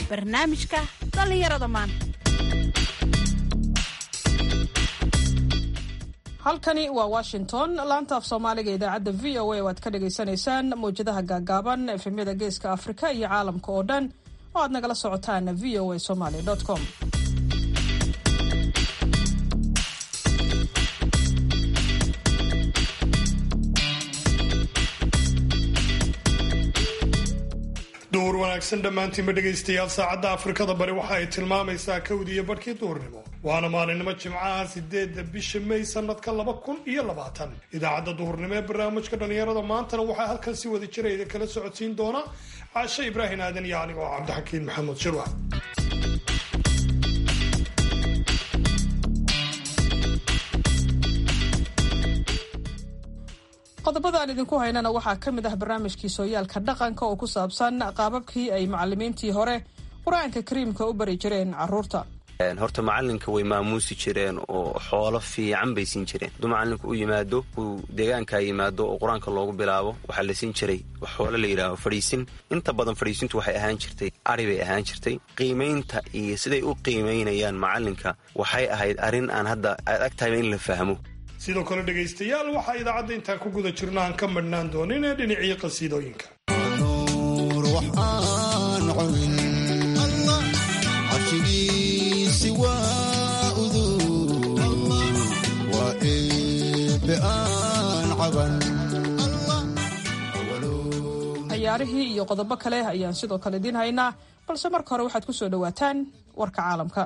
barnaamijka dhallinyarada maanta halkani waa washington laanta af soomaaliga idaacadda v o a oo aad ka dhagaysanaysaan mawjadaha gaagaaban efemyada geeska afrika iyo caalamka oo dhan oo aad nagala socotaan v o a somaly com duhur wanaagsan dhammaantiinba dhegaystayaal saacadda afrikada bari waxa ay tilmaamaysaa kowdii iyo barhkii duhurnimo waana maalinimo jimcaha sideedda bisha may sanadka laba kun iyo labaatan idaacadda duhurnimo ee barnaamijka dhallinyarada maantana waxaa halkan si wada jirayda kala socodsiin doona caashe ibraahim aadan iyo aniga oo cabdixakiin maxamed shirwa qodobada aan idinku haynana waxaa ka mid ah barnaamijkii sooyaalka dhaqanka oo ku saabsan qaababkii ay macalimiintii hore qur-aanka kariimka u bari jireen caruurta horta macalinka way maamuusi jireen oo xoolo fiican bay siin jireen hadduu macalinku u yimaado uu deegaankaa yimaado oo qur-aanka loogu bilaabo waxaa la siin jiray xoolo la yidhaaho fadhiisin inta badan fadhiisintu waxay ahaan jirtay ari bay ahaan jirtay qiimaynta iyo siday u qiimaynayaan macalinka waxay ahayd arrin aan hadda aad ag tahayba in la fahmo sidoo kale dhegaystayaal waxaa idaacadda intaan ku guda jirno aan ka madhnaan doonin ee dhinacii qasiidooyinka ciyaarihii iyo qodobo kale ayaan sidoo kale idiin haynaa balse marka hore waxaad ku soo dhowaataan warka caalamka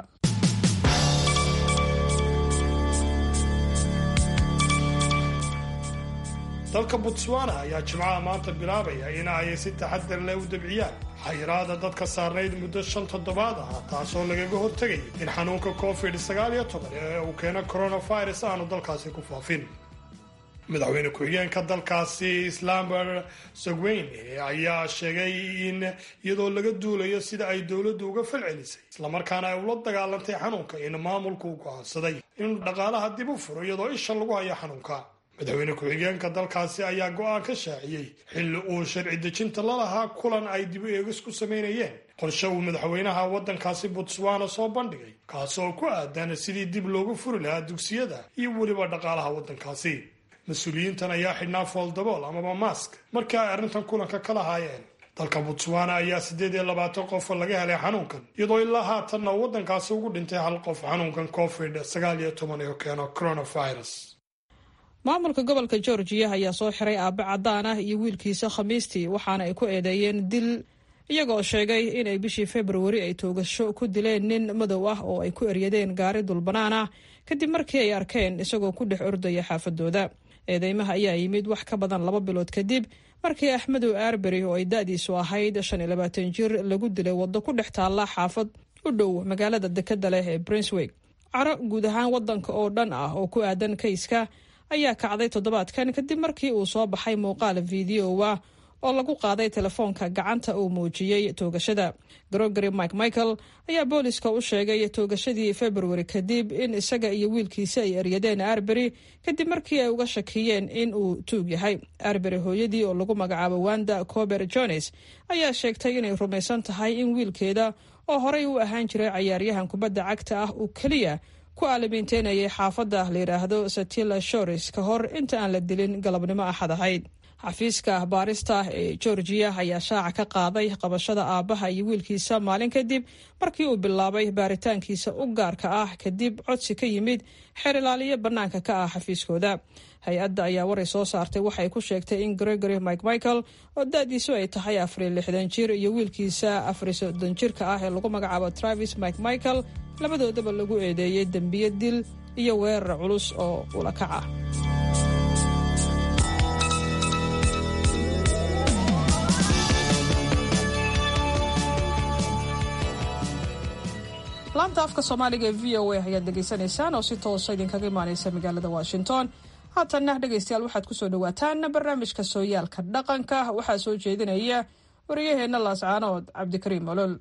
dalka botswana ayaa jimcaha maanta bilaabaya in ay si taxadar leh u dabciyaan xayiraada dadka saarnayd muddo shan toddobaad ah taasoo lagaga hortegay in xanuunka covid sagaal iyo toban ee uu keeno coronavirus aanu dalkaasi ku faafin madaxweyne ku-xigeenka dalkaasi islaambert sogweyne ayaa sheegay in iyadoo laga duulayo sida ay dowladdu uga falcelisay islamarkaana ay ula dagaalantay xanuunka in maamulku u go'aansaday inuu dhaqaalaha dib u furo iyadoo isha lagu hayo xanuunka madaxweyne ku-xigeenka dalkaasi ayaa go'aan ka shaaciyey xilli uu sharci dejinta la lahaa kulan ay dib u eegis ku samaynayeen qorshe uu madaxweynaha waddankaasi botswana soo bandhigay kaasoo ku aadan sidii dib loogu furi lahaa dugsiyada iyo weliba dhaqaalaha waddankaasi mas-uuliyiintan ayaa xidhnaa fooldabool amaba mask markii ay arrintan kulanka ka lahaayeen dalka botswana ayaa siddeed iyo labaatan qof laga helay xanuunkan iyadoo ilaa haatanna waddankaasi ugu dhintay hal qof xanuunkan covid sagaal iyo toban oo keeno coronavirus maamulka gobolka georgiya ayaa soo xiray aabe cadaan ah iyo wiilkiisa khamiistii waxaana ay ku eedeeyeen dil iyagoo sheegay inay bishii februari ay toogasho ku dileen nin madow ah oo ay ku eryadeen gaari dulbanaan ah kadib markii ay arkeen isagoo ku dhex ordaya xaafadooda eedeymaha ayaa yimid wax ka badan laba bilood kadib markii axmedow arberi oo ay da-diisu ahayd shan iyo labaatan jir lagu dilay waddo ku dhex taalla xaafad u dhow magaalada dekeda leh ee brinswig caro guud ahaan waddanka oo dhan ah oo ku aadan kayska ayaa kacday toddobaadkan kadib markii uu soo baxay muuqaal fideowa oo lagu qaaday telefoonka gacanta uu muujiyey toogashada gregory mike michael ayaa booliska u sheegay toogashadii februari kadib in isaga iyo wiilkiisa ay eryadeen arberi kadib markii ay uga shakiyeen in uu tuug yahay arberi hooyadii oo lagu magacaabo wanda cober jones ayaa sheegtay inay rumaysan tahay in wiilkeeda oo horey u ahaan jiray cayaaryahan kubadda cagta ah uu keliya ku aalamiinteynayay xaafadda la yidhaahdo satila shores ka hor inta aan la dilin galabnimo axad ahayd xafiiska baarista ee georgiya ayaa shaaca ka qaaday qabashada aabbaha iyo wiilkiisa maalin kadib markii uu bilaabay baaritaankiisa u gaarka ah kadib codsi ka yimid xeer ilaaliyo bannaanka ka ah xafiiskooda hay-adda ayaa waray soo saartay waxay ku sheegtay in gregory mike michael oo da-diisu ay tahay afariyo lixdan jir iyo wiilkiisa afariyo soddon jirka ah ee lagu magacaabo travis mike michael labadoodaba lagu eedeeyey dembiyo dil iyo weerar culus oo ula kac ah laanta afka soomaaliga ee v o a ayaad dhegaysanaysaan oo si toosa idinkaga imaaneysa magaalada washington haatanna dhegaystayaal waxaad kusoo dhawaataan barnaamijka sooyaalka dhaqanka waxaa soo jeedinaya wariyaheenna laascaanood cabdikariim olol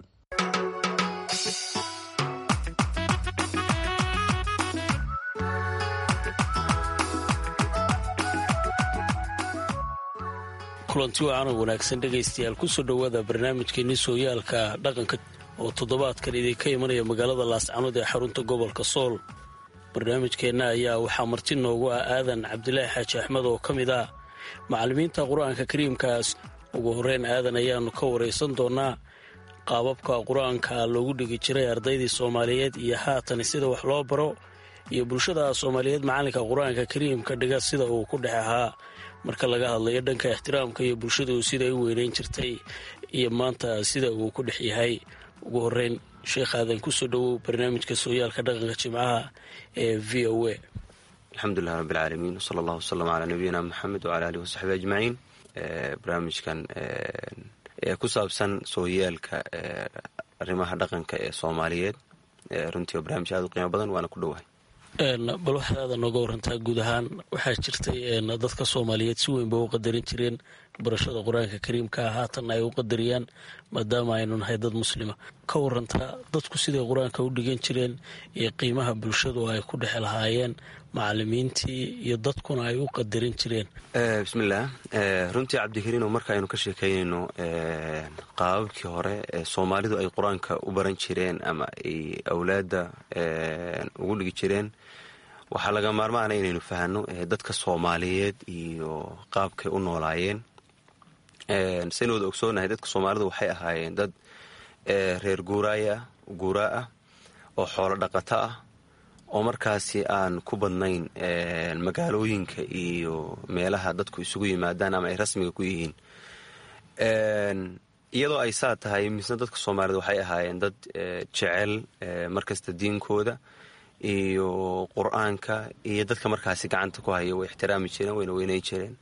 kulanti wacan oo wanaagsan dhegaystayaal kusoo dhowaada barnaamijkeenii sooyaalka dhaqanka oo toddobaadkan idinka imanaya magaalada laascanood ee xarunta gobolka sool barnaamijkeenna ayaa waxaa marti noogu ah aadan cabdilaahi xaaji axmed oo ka mid ah macallimiinta qur-aanka kariimkaas ugu horreyn aadan ayaannu ka waraysan doonnaa qaababka qur-aanka loogu dhigi jiray ardaydii soomaaliyeed iyo haatan sida wax loo baro iyo bulshada soomaaliyeed macallinka qur-aanka kariimka dhiga sida uu ku dhex ahaa marka laga hadlayo dhanka ixtiraamka iyo bulshadu siday u weynayn jirtay iyo maanta sida uu ku dhex yahay ugu horreyn sheekh aadan kusoo dhowow barnaamijka sooyaalka dhaqanka jimcaha ee v o a alxamdulilah rabbilcaalamiin wsala allahu wasalam calaa nabiyina moxamed wcala alihi wasaxbi ajmaciin barnaamijkan ee ku saabsan sooyaalka arrimaha dhaqanka ee soomaaliyeed runtii waa barnaamij aad u qiimo badan waana ku dhowahay bal waxaad aadan nooga warantaa guud ahaan waxaa jirtay dadka soomaaliyeed si weyn ba u qadarin jireen barashada qur-aanka kariimkaa haatan ay u qadariyaan maadaama aynu nahay dad muslima ka warantaa dadku siday qur-aanka u dhigan jireen iyo qiimaha bulshadu ay ku dhex lahaayeen macalimiintii iyo dadkuna ay u qadarin jireen bismillaah runtii cabdikariino marka aynu ka sheekeynayno qaababkii hore ee soomaalidu ay qur-aanka u baran jireen ama ay awlaadda ugu dhigi jireen waxaa laga maarmaana inaynu fahanno dadka soomaaliyeed iyo qaabkay u noolaayeen saynu wada ogsoonahay dadka soomaalidu waxay ahaayeen dad reer guuraaya guuraa ah oo xoolo dhaqato ah oo markaasi aan ku badnayn magaalooyinka iyo meelaha dadku isugu yimaadaan ama ay rasmiga ku yihiin iyadoo ay saa tahay misna dadka soomaalida waxay ahaayeen dad jecel markasta diinkooda iyo qur-aanka iyo dadka markaasi gacanta ku haya way ixtiraami jireen wayna weynayn jireen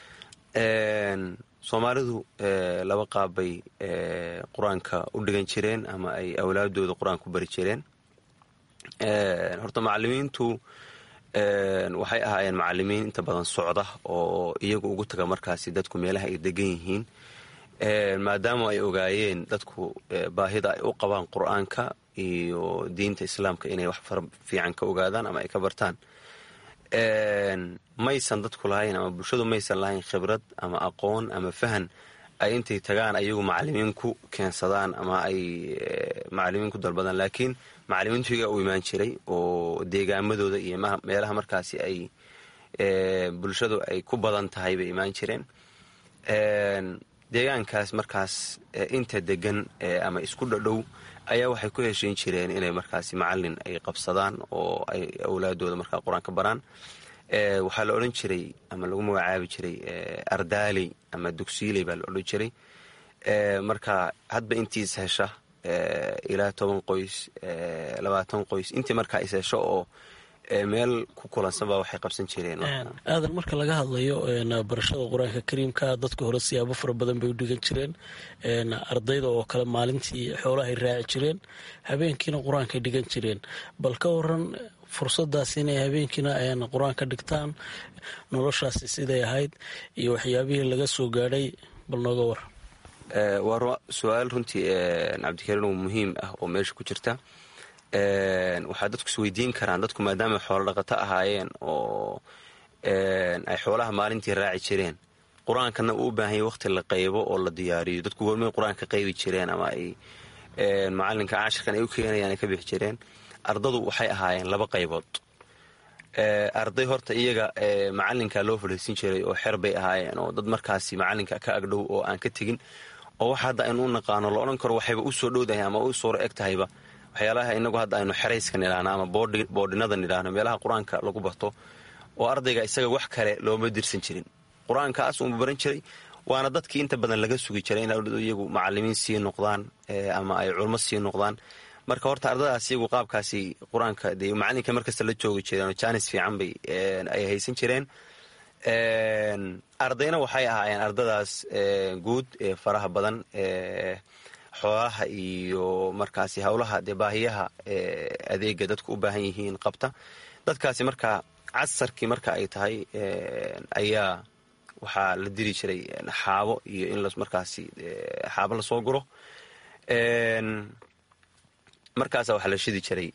soomaalidu laba qaab bay qur-aanka u dhigan jireen ama ay awlaadooda qur-aanka u bari jireen horta macalimiintu waxay ahaayeen macalimiin inta badan socda oo iyagu ugu taga markaasi dadku meelaha ay degan yihiin maadaama ay ogaayeen dadku baahida ay u qabaan qur-aanka iyo diinta islaamka inay wax fara fiican ka ogaadaan ama ay ka bartaan maysan dadku lahayn ama bulshadu maysan lahayn khibrad ama aqoon ama fahan ay intay tagaan ayagu macalimiin ku keensadaan ama ay macalimiin ku dalbadaan laakiin macalimiintuiga u imaan jiray oo deegaamadooda iyo meelaha markaasi ay bulshadu ay ku badan tahay bay imaan jireen deegaankaas markaas inta degan ama isku dhadhow ayaa waxay ku heshiin jireen inay markaasi macalin ay qabsadaan oo ay awlaadooda markaa qur-aanka baraan waxaa la odhan jiray ama lagu magacaabi jiray ardaaley ama dugsiiley baa la odhan jiray marka hadba intiis hesha ilaa toban qoys labaatan qoys intii markaa is hesho oo meel ku kulansanba waxay qabsan jireen aadan marka laga hadlayo barashada qur-aanka kariimka dadka hore siyaabo fara badan bay u dhigan jireen ardayda oo kale maalintii xoolahay raaci jireen habeenkiina qur-aankay dhigan jireen bal ka waran fursadaas inay habeenkiina qur-aanka dhigtaan noloshaasi siday ahayd iyo waxyaabihii laga soo gaadhay bal nooga war waa su-aal runtii cabdikariin oo muhiim ah oo meesha ku jirta waxaa dadku isweydiin karaan dadku maadaama xoolo dhaqato ahaayeen oo ay xoolaha maalintii raaci jireen qur-aankana uu u baahan yahy waqti la qaybo oo la diyaariyo dadku goormay qur-aanka qaybi jireen ama ay macalinka cashirkan ay u keenayaan ay ka bixi jireen ardadu waxay ahaayeen laba qaybood arday horta iyaga macalinka loo fadhiisin jiray oo xer bay ahaayeen oo dad markaasi macalinka ka agdhow oo aan ka tegin oo wax hadda aynu u naqaano la odhan karo waxayba u soo dhowdahay ama u suuro eg tahayba waxyaalaha inagu hadda aynu xerayska nidhaahno ama boodhinada nidhaahno meelaha qur-aanka lagu barto oo ardayga isaga wax kale looma dirsan jirin qur-aankaas uuma baran jiray waana dadkii inta badan laga sugi jiray in iyagu macalimiin sii noqdaan ama ay culmo sii noqdaan marka horta ardadaas iyagu qaabkaasi qur-aanka dee macalinka markasta la joogi jireen oo jaanis fiican bay ay haysan jireen ardayna waxay ahaayeen ardadaas guud ee faraha badan xoolaha iyo markaasi howlaha dee baahiyaha adeega dadku u baahan yihiin qabta dadkaasi marka casarkii marka ay tahay ayaa waxaa la diri jiray xaabo iyo in markaasi xaabo lasoo guro markaasa waxaa la shidi jiray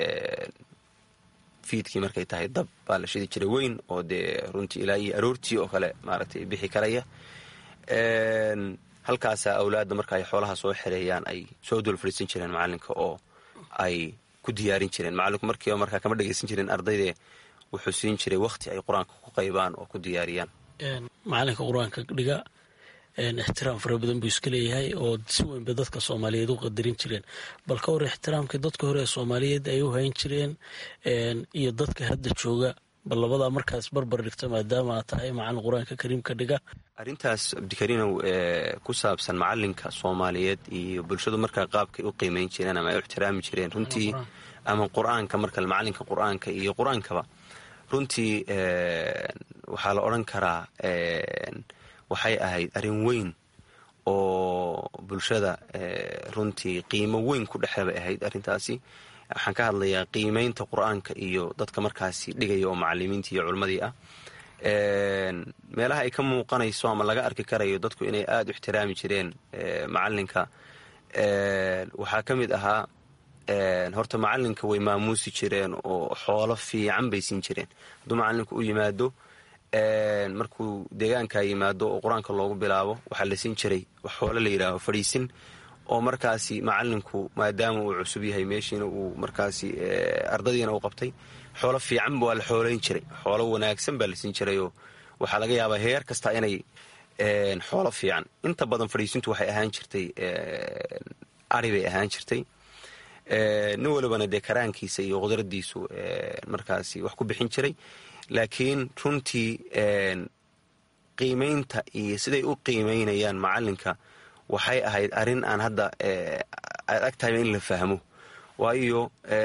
fiidkii markay tahay dab baa la shidi jiray weyn oo dee runtii ilaa iyo aroortii oo kale maaragtay bixi karaya halkaasaa awlaadda marka ay xoolaha soo xereeyaan ay soo dul fadhiisan jireen macalinka oo ay ku diyaarin jireen macalinku markiiba markaa kama dhegaysan jirin ardayde wuxuu siin jiray wakhti ay qur-aanka ku qaybaan oo ku diyaariyaan macalinka qur-aanka dhiga ixtiraam fara badan buu iska leeyahay oo si weynba dadka soomaaliyeed u qadarin jireen bal ka hor ixtiraamkii dadka hore ee soomaaliyeed ay u hayn jireen iyo dadka hadda jooga bal labadaa markaas barbar dhigta maadaama aad tahay macalin qur-aanka kariimka dhiga arrintaas cabdikariinow ku saabsan macalinka soomaaliyeed iyo bulshadu markaa qaabkay u qiimeyn jireen ama ay u ixtiraami jireen runtii ama qur-aanka marka macalinka qur-aanka iyo qur-aankaba runtii waxaa la odhan karaa waxay ahayd arrin weyn oo bulshada runtii qiimo weyn ku dhexle bay ahayd arrintaasi waxaan ka hadlayaa qiimeynta qur-aanka iyo dadka markaasi dhigaya oo macalimiintii iyo culimmadii ah meelaha ay ka muuqanayso ama laga arki karayo dadku inay aada u ixtiraami jireen macalinka waxaa ka mid ahaa horta macalinka way maamuusi jireen oo xoolo fiican bay siin jireen hadduu macalinku u yimaado markuu deegaanka yimaado oo qur-aanka loogu bilaabo waxaa la siin jiray wax xoolo la yidhaaho fadhiisin oo markaasi macalinku maadaama uu cusub yahay meeshiina uu markaasi ardadiina uu qabtay xoolo fiican waa la xoolayn jiray xoolo wanaagsan baa la siin jirayoo waxaa laga yaabaa heer kasta inay xoolo fiican inta badan fadhiisintu waxay ahaan jirtay ari bay ahaan jirtay nin walibana dee karaankiisa iyo qudradiisu markaasi wax ku bixin jiray laakiin runtii qiimaynta iyo siday u qiimaynayaan macalinka waxay ahayd arrin aan hadda aad ag tahayba in la fahmo waayo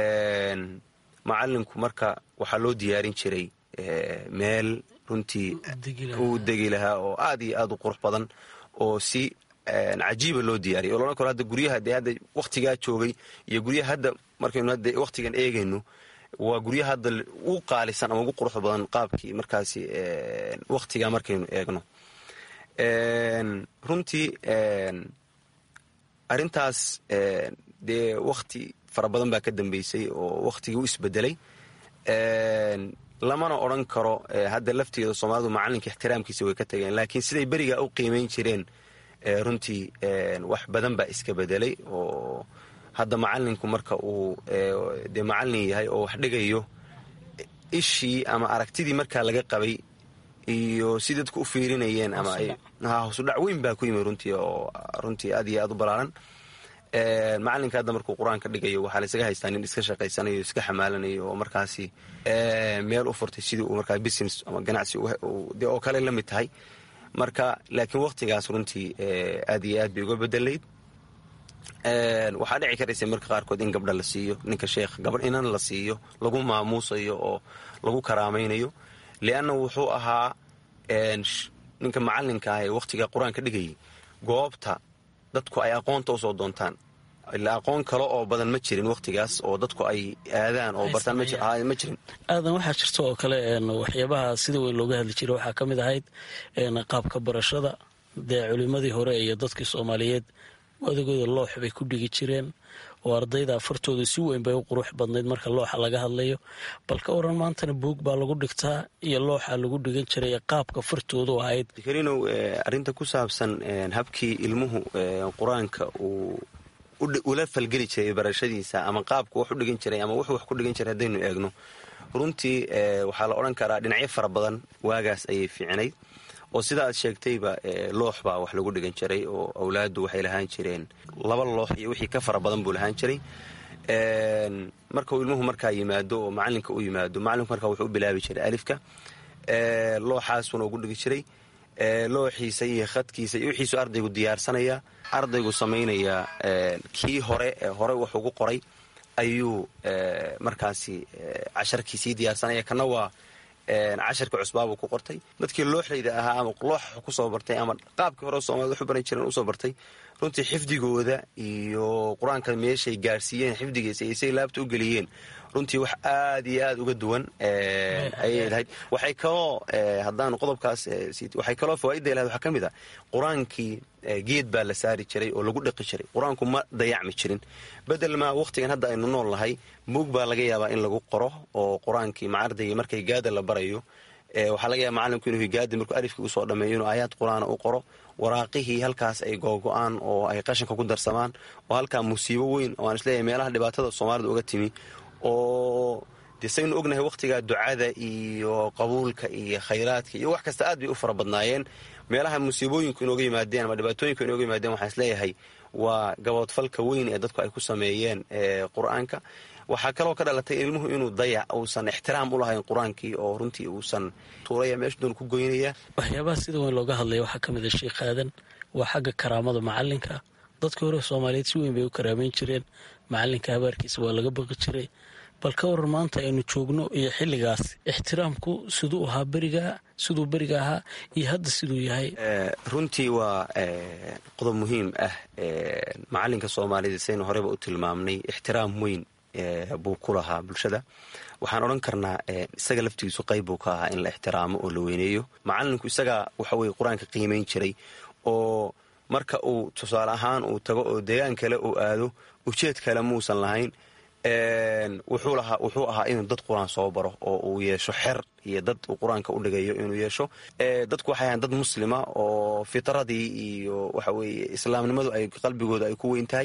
macalinku marka waxaa loo diyaarin jiray meel runtii uu degi lahaa oo aad iyo aad u qurux badan oo si cajiiba loo diyaariyay oo loodhan karo hadda guryaha dee hadda wakhtigaa joogay iyo guryaha hadda markaynu hadda wakhtigan eegayno waa guryaha hadda ugu qaalisan ama ugu quruxda badan qaabkii markaasi wakhtigaa markaynu eegno runtii arrintaas dee wakhti fara badan baa ka dambeysay oo wakhtigii u isbedelay lamana odran karo hadda lafteeda soomaalidu macalinka ixtiraamkiisa way ka tageen laakiin siday berigaa u qiimeyn jireen runtii wax badan baa iska bedelay oo hadda macalinku marka uu dee macalin yahay oo wax dhigayo ishii ama aragtidii markaa laga qabay iyo si dadku u fiirinayeen ama hoosudhac weyn baa ku yimi runtii oo runtii aad iyo aad u balaaran macalinka hadda markuu qur-aanka dhigayo waxaa laysaga haystaa nin iska shaqaysanayo iska xamaalanayo oo markaasi meel u furtay sidii uu markaa business ama ganacsi de oo kale la mid tahay marka laakiin wakhtigaas runtii aad iyo aad bay uga bedelayd waxaa dhici karaysa marka qaarkood in gabdha la siiyo ninka sheekh gabadh inan la siiyo lagu maamuusayo oo lagu karaamaynayo lianna wuxuu ahaa ninka macalinka ah ee wakhtiga qur-aanka dhigayay goobta dadku ay aqoonta usoo doontaan ilaa aqoon kale oo badan ma jirin wakhtigaas oo dadku ay aadaan oo bartaan ma jirin aadan waxaa jirta oo kale waxyaabaha sida weyn looga hadli jiray waxaa ka mid ahayd qaabka barashada dee culimadii hore iyo dadkii soomaaliyeed odagooda loox bay ku dhigi jireen oo ardayda afartooda si weyn bay u qurux badnayd marka looxa laga hadlayo bal ka waran maantana buog baa lagu dhigtaa iyo looxa lagu dhigan jiray qaabka fartoodu ahayd karinow arrinta ku saabsan habkii ilmuhu qur-aanka uu ula falgeli jiray barashadiisa ama qaabku wax u dhigan jiray ama wuxuu wax ku dhigan jiray haddaynu eegno runtii waxaa la odhan karaa dhinacyo fara badan waagaas ayay fiicnayd oo sida aad sheegtayba loox baa wax lagu dhigan jiray oo awlaaddu waxay lahaan jireen laba loox iyo wixii ka fara badan buu lahaan jiray markau ilmuhu markaa yimaado oo macalinka u yimaado macalinku markaa wuxuu u bilaabi jiray alifka looxaasuna ugu dhigi jiray looxiisa iyo khadkiisa iyo wixiisu ardaygu diyaarsanaya ardaygu samaynayaa kii hore hore wax ugu qoray ayuu markaasi casharkiisii diyaarsanaya kana waa casharka cusbaabuu ku qortay dadkii looxlayda ahaa ama looxa kusoo bartay ama qaabkii hore soomaalida waxu baran jireen usoo bartay runtii xifdigooda iyo qur-aanka meeshay gaarsiiyeen xifdigiisa iyo say laabta u geliyeen runtii wax aad iyo aad uga duwan ayay lahayd waxay kaloo haddaan qodobkaas waxay kaloo fawaaidda lahayd waxaa ka mid a qur-aankii geed baa la saari jiray oo lagu dhaqi jiray qur-aanku ma dayacmi jirin bedel maa wakhtigan hadda aynu nool nahay buug baa laga yaabaa in lagu qoro oo qur-aankii ma ardaygii markay gaada la barayo waxaa laga yaaba macalinku inuu higaadi markuu alifkii usoo dhameeyo inuu aayaad qur-aana u qoro waraaqihii halkaas ay googo-aan oo ay qashanka ku darsamaan oo halkaa musiibo weyn oo aan isleeyahay meelaha dhibaatada soomaalida uga timi oo dee saynu ognahay wakhtigaa ducada iyo qabuulka iyo khayraadka iyo wax kasta aad bay u fara badnaayeen meelaha musiibooyinku inooga yimaadeen ama dhibaatooyinku inooga yimaadeen waxaan isleeyahay waa gaboodfalka weyn ee dadku ay ku sameeyeen qur-aanka waxaa kaloo ka dhalatay ilmuhu inuu dayac uusan ixtiraam u lahayn qur-aankii oo runtii uusan tuuraya meesha doon ku goynaya waxyaabaha sida weyn looga hadlaya waxaa ka mid a sheikh aadan waa xagga karaamada macalinka dadkii hore soomaaliyeed si weyn bay u karaameyn jireen macalinka habaarkiisa waa laga baqi jiray bal ka waran maanta aynu joogno iyo xilligaas ixtiraamku siduu ahaa berigaa siduu beriga ahaa iyo hadda siduu yahay runtii waa qodob muhiim ah macalinka soomaaliyeed saynu horeyba u tilmaamnay ixtiraam weyn buu ku lahaa bulshada waxaan odhan karnaa isaga laftigiisu qayb buu ka ahaa in la ixtiraamo oo la weyneeyo macalinku isagaa waxaweye qur-aanka qiimayn jiray oo marka uu tusaale ahaan uu tago oo deegaan kale uu aado ujeed kale muusan lahayn wuxuu ahaa inuu dad qur-aan soo baro oo uu yeesho xer iyo dad uu qur-aanka u dhigayo inuu yeesho dadku waxay ahaan dad muslima oo fitradii iyo waxaweye islaamnimadu ay qalbigooda ay ku weyn tahay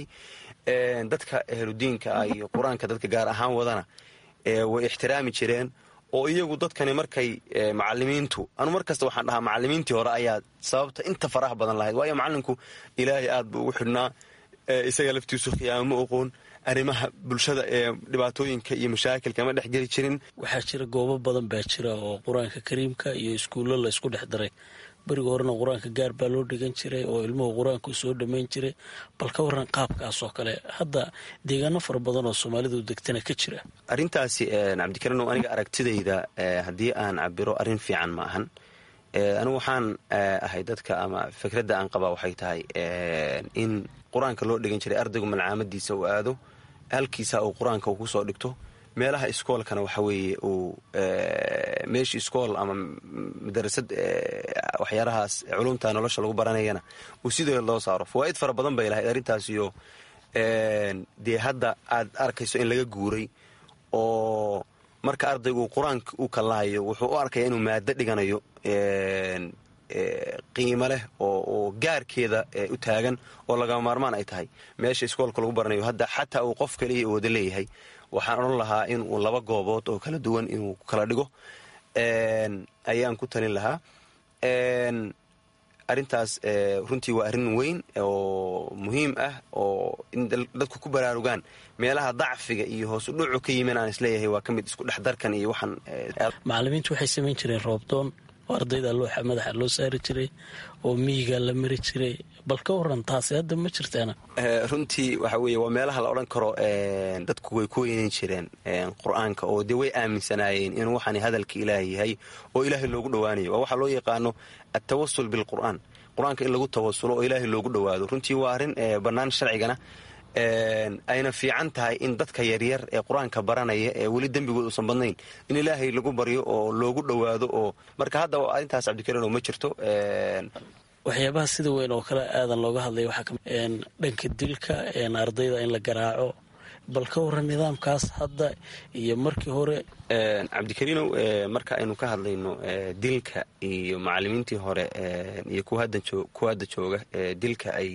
dadka ahludiinka ah iyo qur-aanka dadka gaar ahaan wadana way ixtiraami jireen oo iyagu dadkani markay macalimiintu anu mar kasta waxaan dhahaa macalimiintii hore ayaa sababta inta faraha badan lahayd waayo macalinku ilaahay aad buu ugu xidhnaa isaga laftiisu khiyaamo ma oqoon arrimaha bulshada ee dhibaatooyinka iyo mashaakilka ma dhex geli jirin waxaa jira goobo badan baa jira oo qur-aanka kariimka iyo iskuullo la isku dhex daray beriga horena qur-aanka gaar baa loo dhigan jiray oo ilmuhu qur-aanku soo dhammayn jiray bal ka waran qaabkaas oo kale hadda deegaano fara badan oo soomaalidu degtana ka jira arrintaasi cabdikariinow aniga aragtidayda haddii aan cabiro arrin fiican ma ahan anigu waxaan ahay dadka ama fikradda aan qabaa waxay tahay in qur-aanka loo dhigan jiray ardaygu malcaamadiisa uu aado halkiisa uu qur-aanka uu kusoo dhigto meelaha iskoolkana waxa weeye uu meeshii iskool ama madarasad waxyaalahaas culumta nolosha lagu baranayana uu sidoo loo saaro fawaa'id fara badan bay lahayd arrintaas iyo dee hadda aad arkayso in laga guuray oo marka ardaygu qur-aanka uu kallahayo wuxuu u arkaya inuu maado dhiganayo qiimo leh oo gaarkeeda u taagan oo lagama maarmaan ay tahay meesha iskoolka lagu baranayo hadda xataa uu qof kaliya wada leeyahay waxaan odhan lahaa in uu laba goobood oo kala duwan inuu kala dhigo ayaan ku talin lahaa arrintaas runtii waa arrin weyn oo muhiim ah oo in dadku ku baraarugaan meelaha dacfiga iyo hoos u dhucu ka yimin aan isleeyahay waa ka mid isku dhexdarkan iyo waxaan macalimiintu waxay samayn jireen roobdoon oo ardayda looxa madaxa loo saari jiray oo miyiga la mari jiray bal ka waran taasi hadda ma jirtaana runtii waxa weeye waa meelaha la odhan karo dadku way ku weyneyn jireen qur-aanka oo dee way aaminsanaayeen inuu waxaan hadalka ilaahay yahay oo ilaahay loogu dhowaanayo waa waxaa loo yaqaano altawasul bilqur'aan qur-aanka in lagu tawasulo oo ilaahay loogu dhowaado runtii waa arrin bannaan sharcigana ayna fiican tahay in dadka yaryar ee qur-aanka baranaya ee weli dembigood uusan badnayn in ilaahay lagu baryo oo loogu dhowaado oo marka hadda arrintaas cabdikariino ma jirto waxyaabaha sida weyn oo kale aadan looga hadlaya waxaa kami dhanka dilka ardayda in la garaaco bal ka waran nidaamkaas hadda iyo markii hore cabdikariinow marka aynu ka hadlayno dilka iyo macalimiintii hore iyo kuwa hadda jooga dilka ay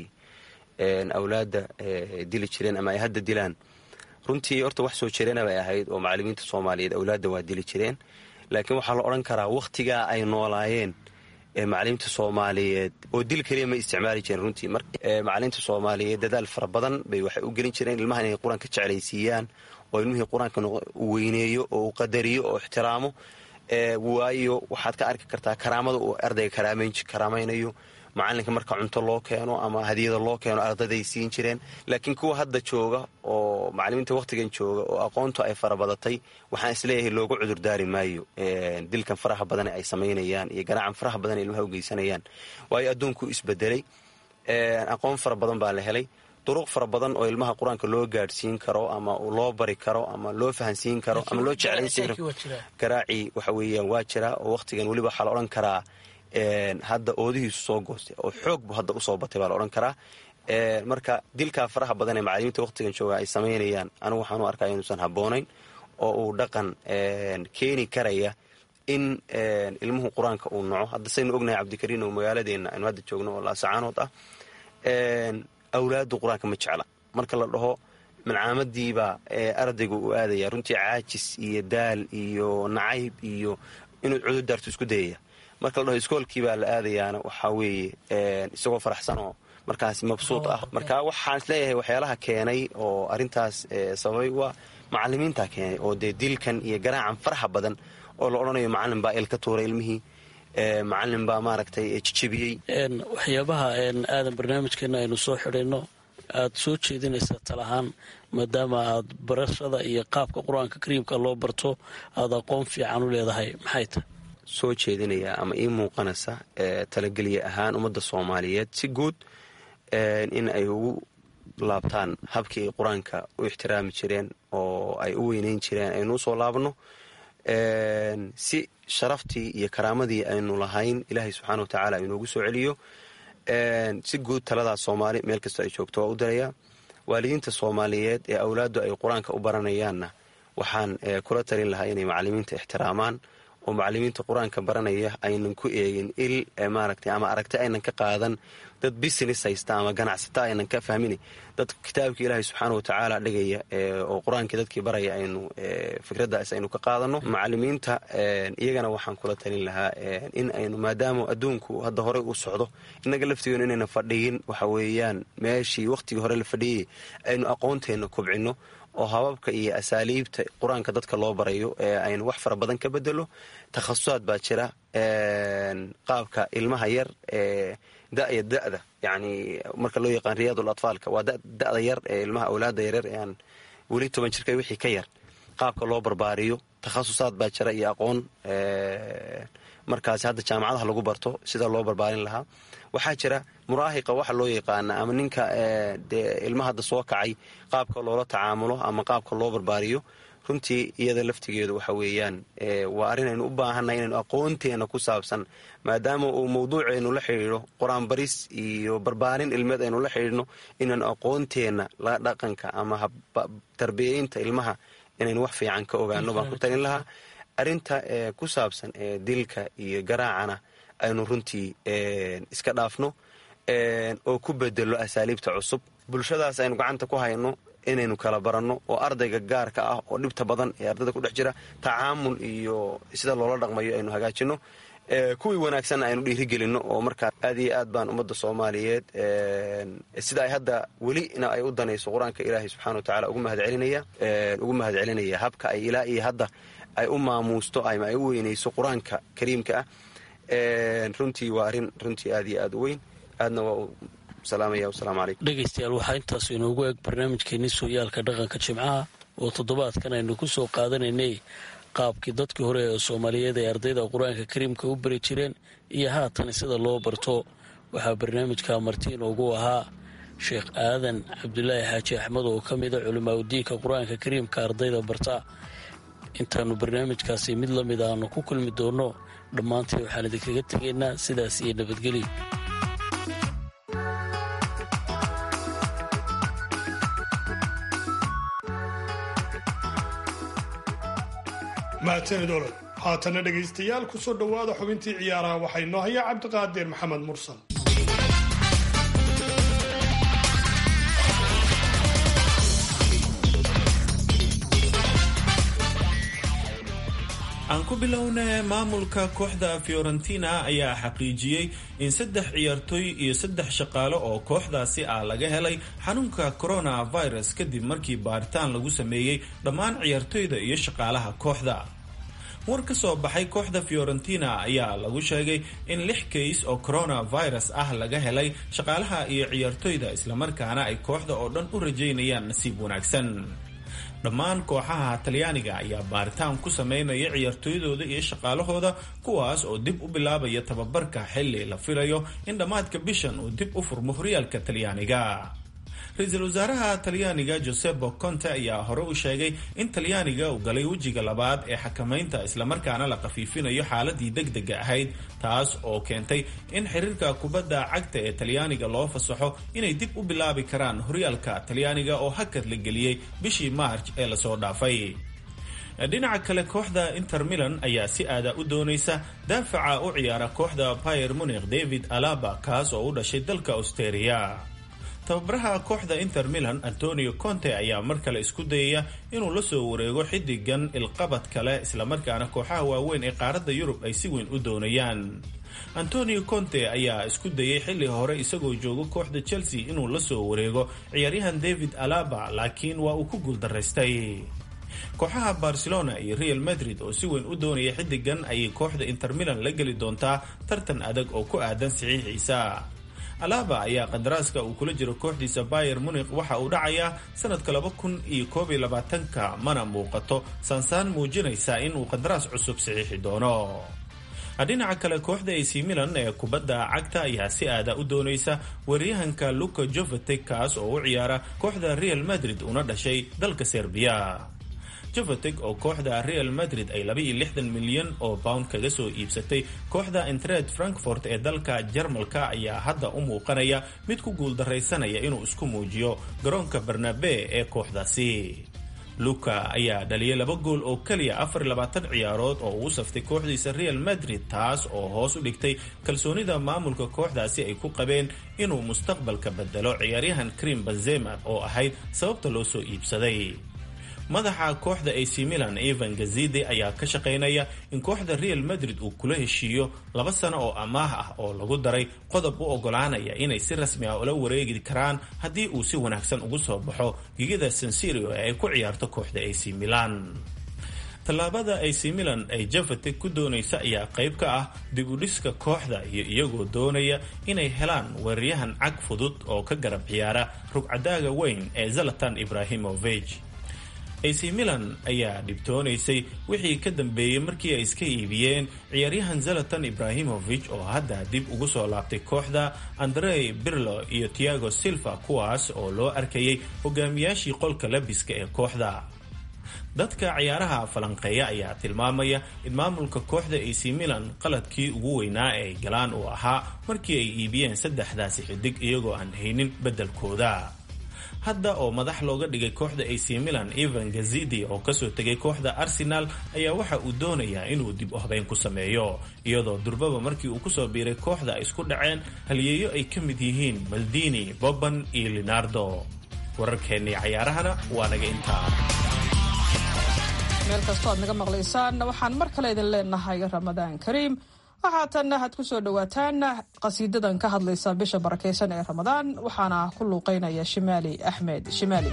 awlaadda dili jireen ama ay hadda dilaan runtii horta wax soo jireena bay ahayd oo macalimiinta soomaaliyeed awlaadda waa dili jireen laakiin waxaa la odhan karaa wakhtigaa ay noolaayeen macalimiinta soomaaliyeed oo dil keliya ma isticmaali jireen runtii macalimiinta soomaaliyeed dadaal fara badan bay waxay u gelin jireen ilmahan inay qur-aanka jeclaysiiyaan oo ilmihii qur-aanka u weyneeyo oo u qadariyo oo ixtiraamo waayo waxaad ka arki kartaa karaamada uu ardayga karaamaynayo macalinka marka cunto loo keeno ama hadiyada loo keeno ardayday siin jireen laakiin kuwa hadda jooga oo macalimiinta wakhtigan jooga oo aqoontu ay farabadatay waxaan isleeyahay loogu cudurdaari maayo dilkan faraha badan ay samaynayaan iyo garaacan faraha badan ay ilmaha u geysanayaan waayo adduunku isbedelay aqoon fara badan baa la helay duruq fara badan oo ilmaha qur-aanka loo gaadhsiin karo ama loo bari karo ama loo fahansiin karo ama loo jeclaysiin karo garaacii waxa weeyaan waa jira oo wakhtigan weliba waxaa la odhan karaa hadda oodihiisu soo goostay oo xoog bu hadda usoo batay baa la odhan karaa marka dilkaa faraha badan ee macalimiinta wakhtigan jooga ay samaynayaan anigu waxaan u arkaa inuusan habboonayn oo uu dhaqan keeni karaya in ilmuhu qur-aanka uu naco hadda saynu ognahay cabdikariin oo magaaladeenna aynu hadda joogno oo laasacaanood ah awlaadu qur-aanka ma jecla marka la dhaho malcaamadiibaa ardayga uu aadaya runtii caajis iyo daal iyo nacayb iyo inuu cududaartu isku dayaya marka la dhaho iskoolkiibaa la aadayaana waxaa weeye isagoo faraxsanoo markaas mabsuud ah marka waxaan isleeyahay waxyaalaha keenay oo arintaas sababay waa macalimiintaa keenay oo dee dilkan iyo garaacan faraxa badan oo la odhanayo macalin baa il ka tuuray ilmihii macalin baa maaragtay jijebiyey waxyaabaha aadan barnaamijkeena aynu soo xidhayno aad soo jeedinaysa talahaan maadaama aad barashada iyo qaabka qur-aanka kariimka loo barto aad aqoon fiican u leedahay maxay tahay soo jeedinaya ama ii muuqanaysa talageliye ahaan ummadda soomaaliyeed si guud in ay ugu laabtaan habkii ay qur-aanka u ixtiraami jireen oo ay u weyneyn jireen aynu usoo laabno si sharaftii iyo karaamadii aynu lahayn ilaahay subxaana watacaala inoogu soo celiyo si guud taladaas soomaali meel kastoo ay joogto waa u darayaa waalidiinta soomaaliyeed ee awlaaddu ay qur-aanka u baranayaanna waxaan kula talin lahaa inay macalimiinta ixtiraamaan oo macalimiinta qur-aanka baranaya aynan ku eegin il maaragtay ama aragti aynan ka qaadan dad business haysta ama ganacsata aynan ka fahmin dad kitaabkii ilaahay subxaana watacaala dhigaya oo qur-aankii dadkii baraya aynu fikraddaas aynu ka qaadano macalimiinta iyagana waxaan kula talin lahaa in aynu maadaama adduunku hadda horey u socdo innaga laftigeenu inayna fadhiyin waxa weeyaan meeshii wakhtigii hore la fadhiyay aynu aqoonteenna kobcino oo hababka iyo asaaliibta qur-aanka dadka loo barayo ee aynu wax fara badan ka bedelo takhasusaad baa jira qaabka ilmaha yar ee daya da'da yani marka loo yaqaan riyaadul atfaalka waa da'da yar ee ilmaha awlaada yaryar ee aan weli toban jirka wixii ka yar qaabka loo barbaariyo takhasusaad baa jira iyo aqoon markaasi hadda jaamacadaha lagu barto sida loo barbaarin lahaa waxaa jira muraahiqa waxa loo yaqaana ama ninka dee ilma hadda soo kacay qaabka loola tacaamulo ama qaabka loo barbaariyo runtii iyada laftigeedu waxa weeyaan waa arrin aynu u baahannahay inaynu aqoonteena ku saabsan maadaama uu mawduucaynu la xidhiidho qur-aan baris iyo barbaarin ilmeed aynu la xidhiidhno inaynu aqoonteenna la dhaqanka ama tarbiyeynta ilmaha inaynu wax fiican ka ogaano baan ku talin lahaa arrinta ku saabsan dilka iyo garaacana aynu runtii iska dhaafno oo ku bedelo asaaliibta cusub bulshadaas aynu gacanta ku hayno inaynu kala baranno oo ardayga gaarka ah oo dhibta badan ee ardayda ku dhex jira tacaamul iyo sida loola dhaqmayo aynu hagaajino kuwii wanaagsanna aynu dhiirigelinno oo markaa aad iyo aad baan ummadda soomaaliyeed sida ay hadda welina ay u danayso qur-aanka ilaahay subxana wa tacala ugu mahadcelinaya ugu mahad celinaya habka ay ilaa iyo hadda ay u maamuusto ama ay u weynayso qur-aanka kariimka ah runtii waa arrin runtii aad iyo aad u weyn aadna waa u salaamaya wasalaamu calaykum dhegaystayaal waxaa intaas inoogu eg barnaamijkeenii sooyaalka dhaqanka jimcaha oo toddobaadkan aynu ku soo qaadanaynay qaabkii dadkii hore ee soomaaliyeed ay ardayda qur-aanka kariimka u bari jireen iyo haatan sida loo barto waxaa barnaamijka marti inoogu ahaa sheekh aadan cabdulaahi xaaji axmed oo ka mida culimaauddiinka qur-aanka kariimka ardayda barta intaannu barnaamijkaasi mid la mid aanu ku kulmi doonno dhammaantii waxaan idinkaga tegaynaa sidaas iyo nabadgelyo mahadsanid olol haatana dhegaystayaal ku soo dhowaada xubintii ciyaaraha waxaa inoo hayaa cabdiqaadir maxamed mursal aan ku bilowna maamulka kooxda fiorentina ayaa xaqiijiyey in saddex ciyaartooy iyo saddex shaqaale oo kooxdaasi ah laga helay xanuunka coronavirus kadib markii baaritaan lagu sameeyey dhammaan ciyaartooyda iyo shaqaalaha kooxda war ka soo baxay kooxda fiorentina ayaa lagu sheegay in lix kays oo coronavirus ah laga helay shaqaalaha iyo ciyaartooyda islamarkaana ay kooxda oo dhan u rajaynayaan nasiib wanaagsan dhammaan kooxaha talyaaniga ayaa baaritaan ku sameynaya ciyaartooydooda iyo shaqaalahooda kuwaas oo dib u bilaabaya tababarka xilli la filayo in dhammaadka bishan uu dib u furmo horyaalka talyaaniga ra-iisul wasaaraha talyaaniga josebo conte ayaa hore u sheegay in talyaaniga uu galay wejiga labaad ee xakamaynta islamarkaana la khafiifinayo xaaladii deg dega ahayd taas oo keentay in xiriirka kubadda cagta ee talyaaniga loo fasaxo inay dib u bilaabi karaan horyaalka talyaaniga oo hakad la geliyey bishii maarj ee lasoo dhaafay dhinaca kale kooxda inter milan ayaa si aada u doonaysa daafaca u ciyaara kooxda bayer munikh david alaba kaas oo u dhashay dalka austeria tababaraha kooxda inter milan antonio conte ayaa mar kale isku dayaya inuu la soo wareego xidigan ilqabad kale islamarkaana kooxaha waaweyn ee qaaradda yurub ay si weyn u doonayaan antonio conte ayaa isku dayay xilli hore isagoo jooga kooxda chelsea inuu la soo wareego ciyaaryahan david alaba laakiin waa uu ku guuldaraystay kooxaha barcelona iyo real madrid oo si weyn u doonaya xidigan ayay kooxda inter milan la geli doontaa tartan adag oo ku aadan saxiixiisa alaba ayaa qadaraaska uu kula jiro kooxdiisa bayer munikh waxa uu dhacayaa sanadka laba kun iyo koob iyo labaatanka mana muuqato saansaan muujinaysa inuu qadaraas cusub saxiixi doono dhinaca kale kooxda ac milan ee kubadda cagta ayaa si aada u doonaysa weeryahanka luka jovetek kaas oo u ciyaara kooxda real madrid una dhashay dalka serbiya jovetek oo kooxda real madrid ay laba-iyo lixdan milyan oo pound kaga soo iibsatay kooxda entred frankfort ee dalka jarmalka ayaa hadda u muuqanaya mid ku guuldaraysanaya inuu isku muujiyo garoonka barnabe ee kooxdaasi luka ayaa dhaliyay laba gool oo keliya afar labaatan ciyaarood oo uu saftay kooxdiisa real madrid taas oo hoos u dhigtay kalsoonida maamulka kooxdaasi ay ku qabeen inuu mustaqbalka bedelo ciyaaryahan krim benzema oo ahayd sababta loo soo iibsaday madaxa kooxda ac milan evan gazide ayaa ka shaqaynaya in kooxda real madrid uu kula heshiiyo laba sano oo amaah ah oo lagu daray qodob u ogolaanaya inay si rasmi ah ula wareegi karaan haddii uu si wanaagsan ugu soo baxo gigada sansirio ee ay ku ciyaarto kooxda ac milan tallaabada ac milan ay javetek ku doonaysa ayaa qayb ka ah dib u dhiska kooxda iyo iyagoo doonaya inay helaan weeraryahan cag fudud oo ka garab ciyaara rugcadaaga weyn ee zalatan ibrahimovich ac milan ayaa dhibtoonaysay wixii ka dambeeyey markii ay iska iibiyeen ciyaaryahan zalatan ibrahimovich oo hadda dib ugu soo laabtay kooxda andrey birlo iyo tiago silva kuwaas oo loo arkayay hogaamiyaashii qolka labiska ee kooxda dadka ciyaaraha falanqeeya ayaa tilmaamaya in maamulka kooxda ac milan qaladkii ugu weynaa ee ay galaan uu ahaa markii ay iibiyeen saddexdaasi xidig iyagoo aan haynin beddelkooda hadda oo madax looga dhigay kooxda ac milan evan gazidi oo kasoo tegay kooxda arsenal ayaa waxa uu doonayaa inuu dib u habeyn ku sameeyo iyadoo durbaba markii uu kusoo biiray kooxda ay isku dhaceen halyeeyo ay ka mid yihiin maldini boban iyo leonardo wararkeennii cayaarahana waa naga intaa meel kastoo aad naga maqlaysaan waxaan mar kale idin leenahay ramadaan kariim waxaatan had ku soo dhowaataan qasiidadan ka hadlaysa bisha barakaysan ee ramadaan waxaana ku luuqeynaya shimaali axmed shimaali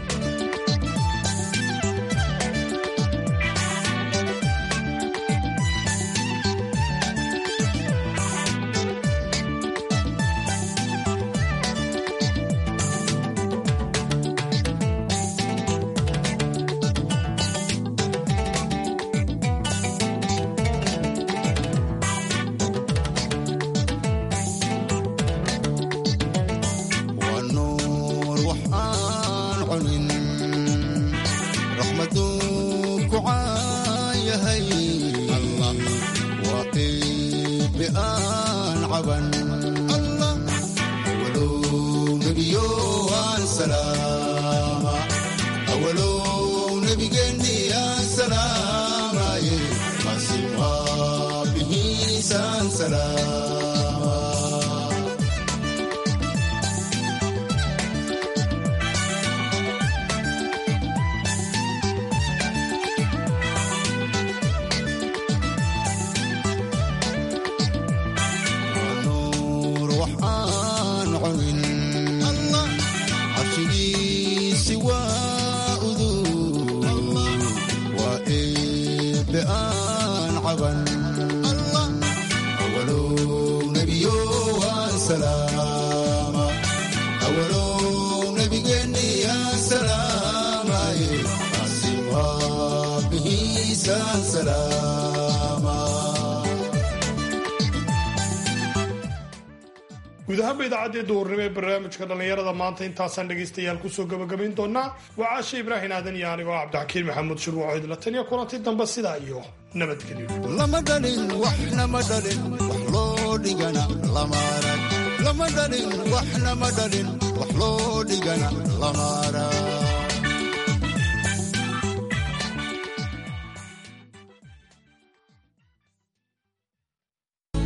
guud ahaanba idaacaddii duhurnimo ee barnaamijka dhallinyarada maanta intaasaan dhegaystayaal kusoo gabagabayn doonaa waa caashe ibraahin aadan iyo anigoo cabdixakiin maxamuud shurwaco idla taniya kulanti dambe sidaa iyo nabadgelyo lama dhalin waxnama dhalin wax loo dhigana lama arag lama dhalin waxnama dhalin wax loo dhigana lama arag